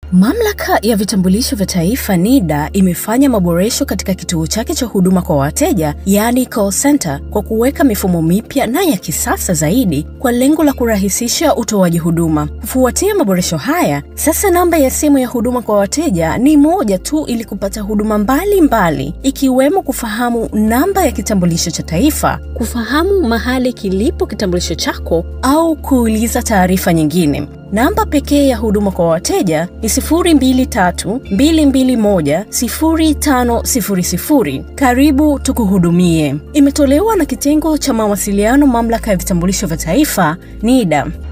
Mamlaka ya vitambulisho vya taifa NIDA imefanya maboresho katika kituo chake cha huduma kwa wateja, yaani call center, kwa kuweka mifumo mipya na ya kisasa zaidi kwa lengo la kurahisisha utoaji huduma. Kufuatia maboresho haya, sasa namba ya simu ya huduma kwa wateja ni moja tu ili kupata huduma mbalimbali mbali, ikiwemo kufahamu namba ya kitambulisho cha taifa, kufahamu mahali kilipo kitambulisho chako au kuuliza taarifa nyingine. Namba pekee ya huduma kwa wateja ni 0232210500. Karibu tukuhudumie. Imetolewa na kitengo cha mawasiliano, mamlaka ya vitambulisho vya taifa NIDA.